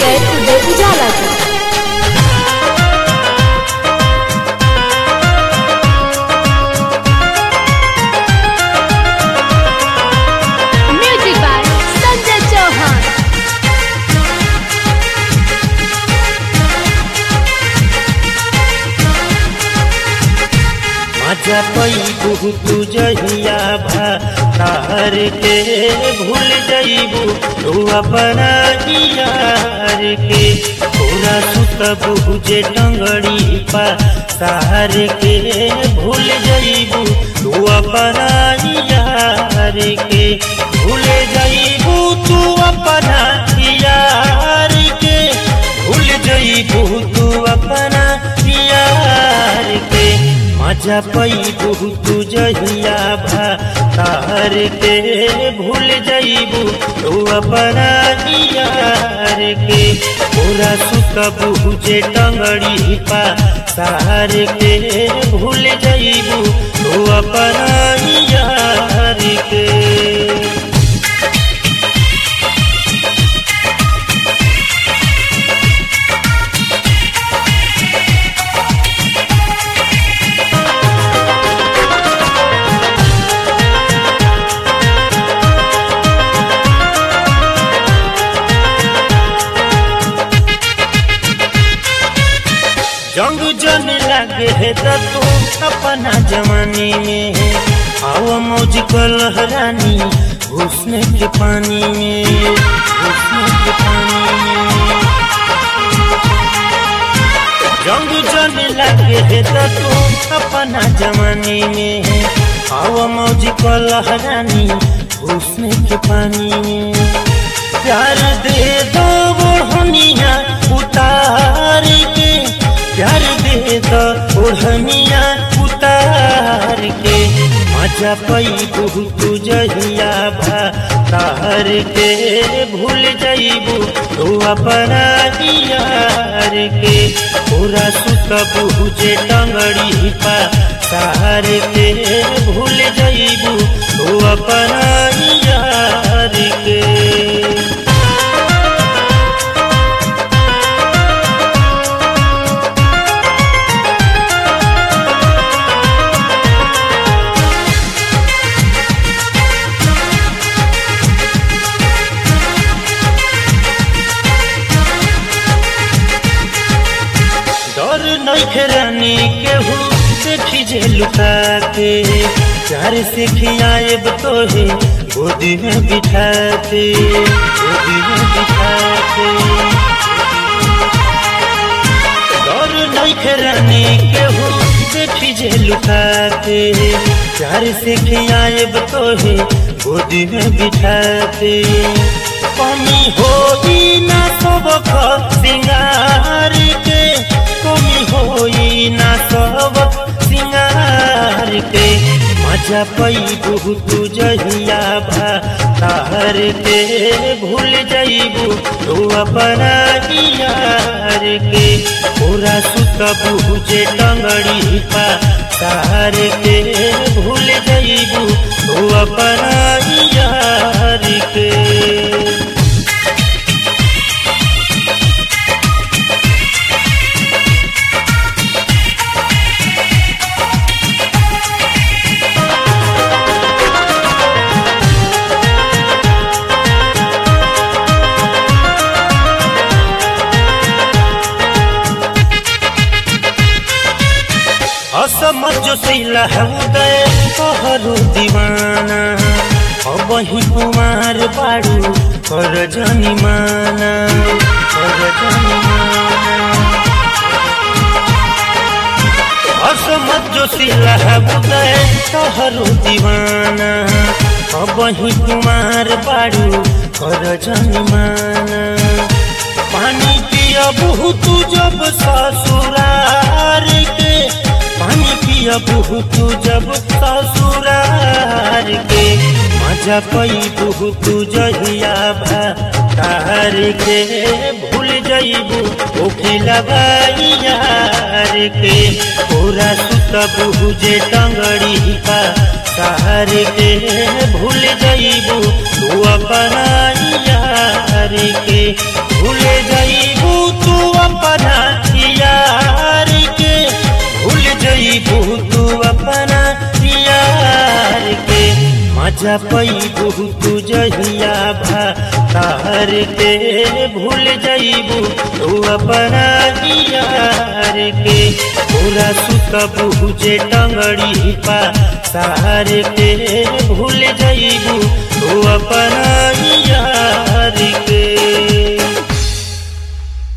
singer उदय उजाला को music by Sanjay Chauhan मजा पैबू तू जहिया भार के भूल जइबू तू अपना यार के पूरा सुतबू जे टंगड़ी पा सार के भूल जइबू तू अपना यार के भूल जइबू तू अपना यार के भूल जइबू तू अपना यार के मजा पैबू तू जहिया भार के भूल जइबू तू अपना यार के पूरा सुतबू जे टंगड़ी पा सार के भूल जइबू तू अपना यार के जंग जन लगे है तो तू अपना जवानी में है आओ मौज को लहरानी घुसने के पानी में घुसने के पानी में जंग जन लगे है तो तू अपना जवानी में है आओ मौज को लहरानी घुसने के पानी में प्यार दे दो ओढ़निया उतार के प्यार दे दो ओढ़निया उतार के मजा पैबू तू जहिया भार के भूल जइबू तू अपना यार के पूरा सुतबू जे टंगड़ी पा सार के भूल जइबू तू अपना यार के डर नहीं रानी केहू देखी जे लुका के प्यार से खियाएब तो है गोदी में बिठा के गोदी में बिठा के डर नहीं रानी केहू देखी जे लुका के प्यार से खियाएब तो है गोदी में बिठा के कमी होई ना सब सिंगार के कमी होई ना सब सिंगार के मजा पैबू तू जहिया भार के भूल जइबू तू अपना यार के पूरा सुतबू जे टंगड़ी पा तार के भूल जइबू तू अपना यार के असमझ जो सिला उदय कहरु दीवाना अब ही कुमार बाड़ू कर जनी माना कर जनी माना असमझ जो सिला उदय कहरु दीवाना अब ही कुमार बाड़ू कर जनी माना पानी पिया बहुत जब ससुरार के पानी पिया बहुत जब ससुरार के मजा पैबू तू जहिया भार के भूल जइबू ओखिलबा यार के पूरा सुतबू जे टंगड़ी पा तार के भूल जइबू तू अपना यार के भूल जइबू मजा पैबू तू जहिया भा तार के भूल जइबू तू अपना यार के पूरा सुतबू जे टंगड़ी पा सार के भूल जइबू तू अपना यार के